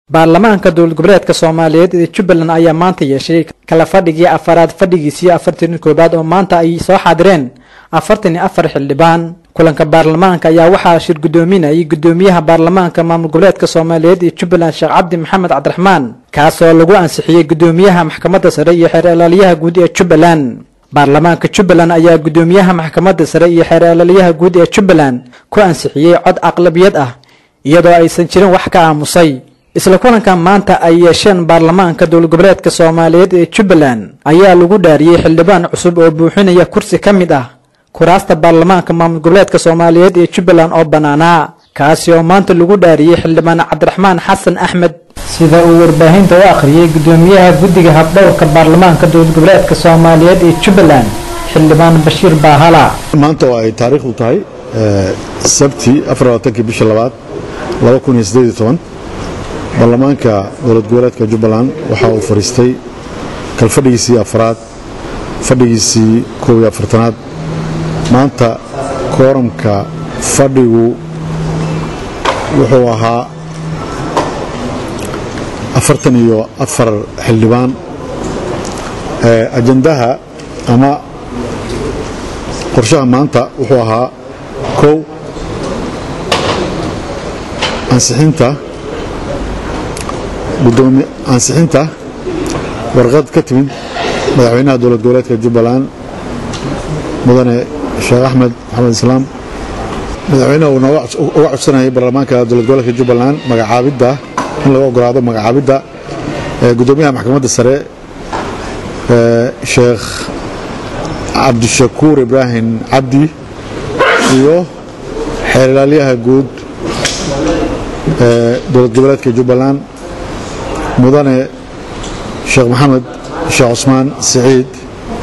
baarlamaanka dowlad goboleedka soomaaliyeed ee jubbaland ayaa maanta yeeshay kala fadhigii afaraad fadhigiisii afartan koobaad oo maanta ay soo xaadireen afartan iyo afar xildhibaan kulanka baarlamaanka ayaa waxaa shir guddoominayay guddoomiyaha baarlamaanka maamul goboleedka soomaaliyeed ee jubbaland sheekh cabdi maxamed cabdiraxmaan kaasoo lagu ansixiyey guddoomiyaha maxkamadda sare iyo xeer ilaaliyaha guud ee jubbaland baarlamaanka jubbaland ayaa guddoomiyaha maxkamadda sare iyo xeer ilaaliyaha guud ee jubbaland ku ansixiyey cod aqlabiyad ah iyadoo aysan jirin wax ka aamusay isla kulankan maanta ay yeesheen baarlamaanka dowlad goboleedka soomaaliyeed ee jubbaland ayaa lagu dhaariyey xildhibaan cusub oo buuxinaya kursi ka mid ah kuraasta baarlamaanka maamul goboleedka soomaaliyeed ee jubbaland oo bannaanaa kaasi oo maanta lagu dhaariyey xildhibaan cabdiraxmaan xasan axmed sida uu warbaahinta u akhriyey guddoomiyaha guddiga habdhowrka baarlamaanka dowlad goboleedka soomaaliyeed ee jubbaland xildhibaan bashiir baahala maanta oo ay taariikhdu tahay sabti afarlabaatanki bisha labaad laba kun iyo siddeed iyo toban baarlamaanka dowlad goboleedka jubbaland waxa uu fadhiistay kalfadhigiisii afraad fadhigiisii koob iyo afartanaad maanta kooramka fadhigu wuxuu ahaa afartan iyo afar xildhibaan ajandaha ama qorshaha maanta wuxuu ahaa kow ansixinta gudoomi ansixinta warqad ka timid madaxweynaha dowlad goboleedka jubbaland mudane sheekh axmed maxamed islaam madaxweynaha uu uga codsanayay baarlamaanka dowlad goboleedka jubbaland magacaabidda in laga ogolaado magacaabidda gudoomiyaha maxkamadda sare sheekh cabdishakuur ibraahim cabdi iyo xeer ilaalyaha guud dowlad goboleedka jubbaland mudane sheekh maxamed sheekh cusmaan siciid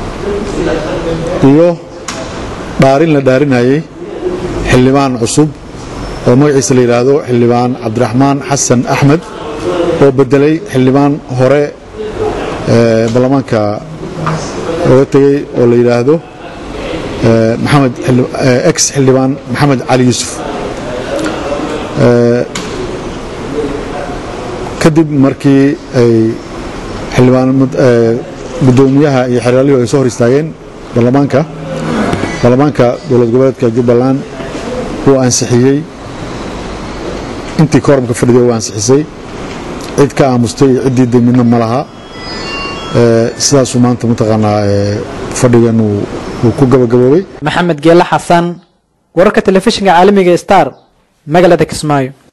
iyo dhaarin la dhaarinayay xildhibaan cusub oo magaciisa la yidhaahdo xildhibaan cabdiraxmaan xasan axmed oo bedelay xildhibaan hore baarlamaanka oga tegey oo la yidhaahdo maxamed ex xildhibaan maxamed cali yuusuf kadib markii ay xildhibaan guddoomiyaha iyo xeeraalyuhu ay soo hor istaageen baarlamaanka baarlamaanka dowlad goboleedka jubbaland wuu ansixiyey intii kooramka fadhiday uu ansixisay cid ka aamustay iyo ciddii de midna ma laha sidaasuu maanta mataqaanaa fadhigan uu ku gabagaboobay maxamed geele xasan wararka telefishinka caalamiga star magaalada kismaayo